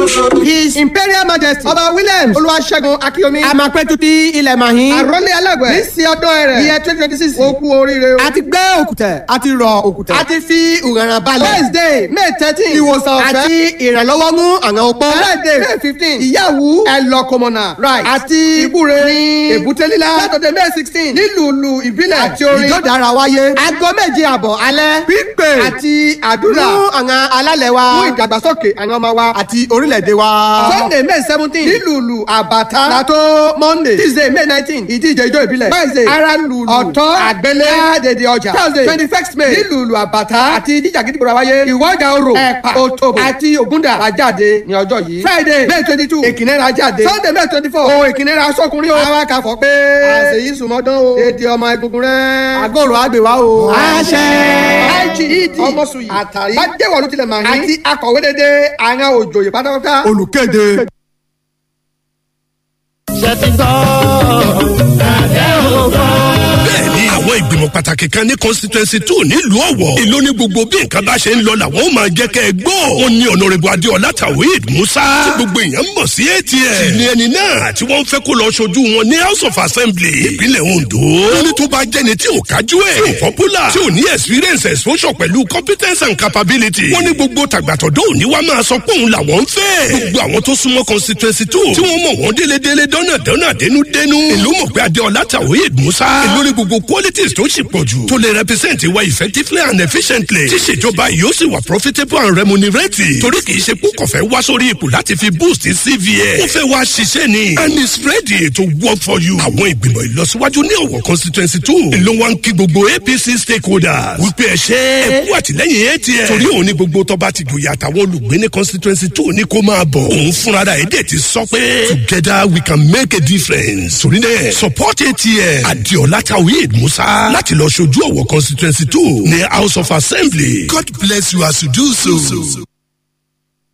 his imperial majesty ọba williams olúwaṣẹ́gun akíyomi àmàpẹ́tù ti ilẹ̀ mahin àròlé alágbẹ̀ ní sí ọdún rẹ̀ iye twenty twenty six ó kú oríire o. a ti gbé òkùtẹ̀ a ti rọ òkùtẹ̀ a ti fi ìrànràn balẹ̀. wednesday may thirteen ìwòsàn ọ̀fẹ́ àti ìrànlọ́wọ́ mú àwọn opó. friday may fifteen ìyàwó ẹlọ́kọmọ̀nà right àti ìbúre ní èbúté lílá saturday may sixteen nílùú ìbílẹ̀ àti orin ìjọdára wáyé. aago méje àbọ̀ alẹ́ pípé àti àdúrà fún àwọn alálẹ̀ wa fún ìdàgbàsókè àwọn ọmọ wa àti orílẹ̀-èdè wa. sunday may seventeen nílùú àbàtà látó monday tuesday may nineteen ìdíje ijó ìbílẹ̀ wednesday ara lùlù ọ̀tọ́ àgbélé àdèdè ọjà thursday twenty first may nílùú àbàtà àti ìdíje àgídìgbòrò wáyé ìwọ́jà orò ẹ̀pà òtòbò àti ògúndà àjáde ní ọjọ́ yìí friday may twenty two èkìnnẹ́ra jáde sunday may twenty four ohun èkìnnẹ́ra sọkùnrin o àwa kà fọ́ pé àṣeyí sùmọ́dán o èdè ọmọ egungun rẹ̀ àgọ́rò àgbèwá o. àṣẹ. iged ọmọsùn yìí àtàrí bájẹ́wọ̀ ló tilẹ̀ máa ń àti akọ̀wé dédé àwọn òjòyè pátápátá. olùkéde. ṣe ti gbọ́ àdé ògbọ́. bẹ́ẹ̀ni àwọn ìgbìmọ̀ pàtàkì kan ní constituency two nílùú ọ̀wọ̀ èló ní gbogbo bí nǹkan bá ṣe ń lọ làwọn ó máa jẹ́ kẹ́ ẹ gbọ́ ó ní ọ̀nàrẹ́bù adéọlá tawhid musa tí gbogbo èèyàn mọ̀ sí atm sì ni ẹni náà tí wọ́n fẹ́ kó lọ ṣojú wọn ní house of assembly ìpínlẹ̀ ondo wọ́n ní tó bá jẹ́ni tí ò kájú ẹ̀ tí ò popular tí ò ní experience exposure pẹ̀lú competence and capability wọ́n ní gbogbo tàgbàtọ̀dọ́ òní wá máa sọ pé òun làwọn ń fẹ́ gbogbo àwọn tó súnmọ́ constituency two tí wọ́n mọ̀ wọ́n délédélé dọ́nàdọ́nà dénúdénú èló mọ̀ pé adéọlá tawhid musa èló ní gbogbo qualities tó ṣì pọ̀ jù tó lè represent wa effectively and efficiently tí ìṣèjọba yóò sì wà profitable and remunerative torí kì í ṣe púpọ̀ fẹ́ wá sórí ipò láti fi boost cvn ó fẹ́ wá ṣiṣẹ́ ni and it's ready to work for you. àwọn ìgbìmọ̀ ìlọsíwájú ní ọ̀wọ̀ constituency two ló wá ń kí gbogbo apc stakeholders wípé ẹ ṣe é kú àtìlẹ́yìn atm torí òun ní gbogbo tọ́ba ti gòyè àtàwọn olùgbé ní constituency two ní kó máa bọ̀ òun fúnra rẹ̀ èdè ti sọ pé together we can make a difference torí náà support atm adiola tawhid musa láti lọ ṣojú ọ̀wọ̀ constituency two ní house of assembly god bless you as you do so.